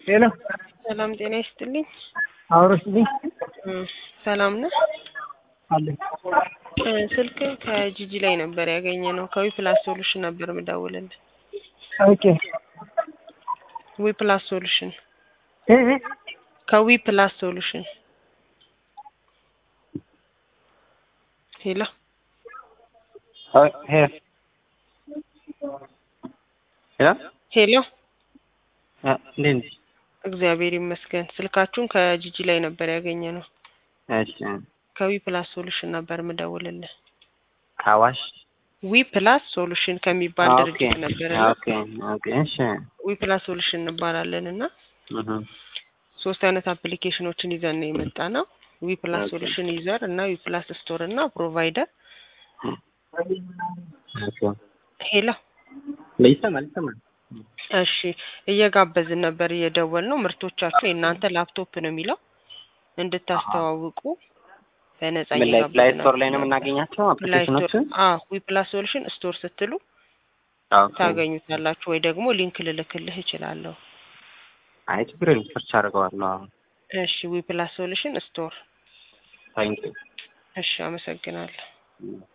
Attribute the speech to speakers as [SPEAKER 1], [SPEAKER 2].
[SPEAKER 1] ሄሎ
[SPEAKER 2] ሰላም ጤና ይስጥልኝ።
[SPEAKER 1] አውረስልኝ
[SPEAKER 2] እም፣ ሰላም ነህ?
[SPEAKER 1] አለኝ
[SPEAKER 2] እ፣ ስልክ ከጂጂ ላይ ነበር ያገኘ ነው። ከዊ ፕላስ ሶሉሽን ነበር የምደውልልህ።
[SPEAKER 1] ኦኬ
[SPEAKER 2] ዊ ፕላስ ሶሉሽን
[SPEAKER 1] እ እ
[SPEAKER 2] ከዊ ፕላስ ሶሉሽን ሄሎ
[SPEAKER 3] ሄሎ ሄሎ
[SPEAKER 2] ሄሎ፣
[SPEAKER 3] እንዴት ነሽ?
[SPEAKER 2] እግዚአብሔር ይመስገን። ስልካችሁን ከጂጂ ላይ ነበር ያገኘ ነው።
[SPEAKER 3] እሺ
[SPEAKER 2] ከዊ ፕላስ ሶሉሽን ነበር የምደውልልህ።
[SPEAKER 3] ከአዋሽ
[SPEAKER 2] ዊ ፕላስ ሶሉሽን ከሚባል
[SPEAKER 3] ኦኬ
[SPEAKER 2] ድርጅት ነበር እና
[SPEAKER 3] ኦኬ ኦኬ እሺ
[SPEAKER 2] ዊ ፕላስ ሶሉሽን እንባላለን እና
[SPEAKER 3] እህ
[SPEAKER 2] ሶስት አይነት አፕሊኬሽኖችን ይዘን ነው የመጣ ነው። ዊ ፕላስ
[SPEAKER 3] ኦኬ።
[SPEAKER 2] ሶሉሽን ዩዘር እና ዊ ፕላስ ስቶር እና ፕሮቫይደር።
[SPEAKER 3] ኦኬ
[SPEAKER 2] ሄሎ
[SPEAKER 3] ይሰማል ይሰማል
[SPEAKER 2] እሺ፣ እየጋበዝን ነበር እየደወል ነው። ምርቶቻችሁ የእናንተ ላፕቶፕ ነው የሚለው እንድታስተዋውቁ በነጻ
[SPEAKER 3] ምን ላይ ፕላይ
[SPEAKER 2] እየጋበዝን
[SPEAKER 3] ስቶር ላይ ነው
[SPEAKER 2] ነበር።
[SPEAKER 3] የምናገኛቸው
[SPEAKER 2] ፕላይ ስቶር
[SPEAKER 3] አፕሊኬሽኖችን?
[SPEAKER 2] አዎ፣ ዊ ፕላስ ሶሉሽን ስቶር ስትሉ
[SPEAKER 3] ኦኬ
[SPEAKER 2] ታገኙታላችሁ፣ ወይ ደግሞ ሊንክ ልልክልህ እችላለሁ።
[SPEAKER 3] አይ ችግር የለም ሰርች አድርገዋለሁ አሁን
[SPEAKER 2] እሺ፣ ዊ ፕላስ ሶሉሽን ስቶር።
[SPEAKER 3] ታንኪ
[SPEAKER 2] እሺ፣ አመሰግናለሁ።
[SPEAKER 3] ዩ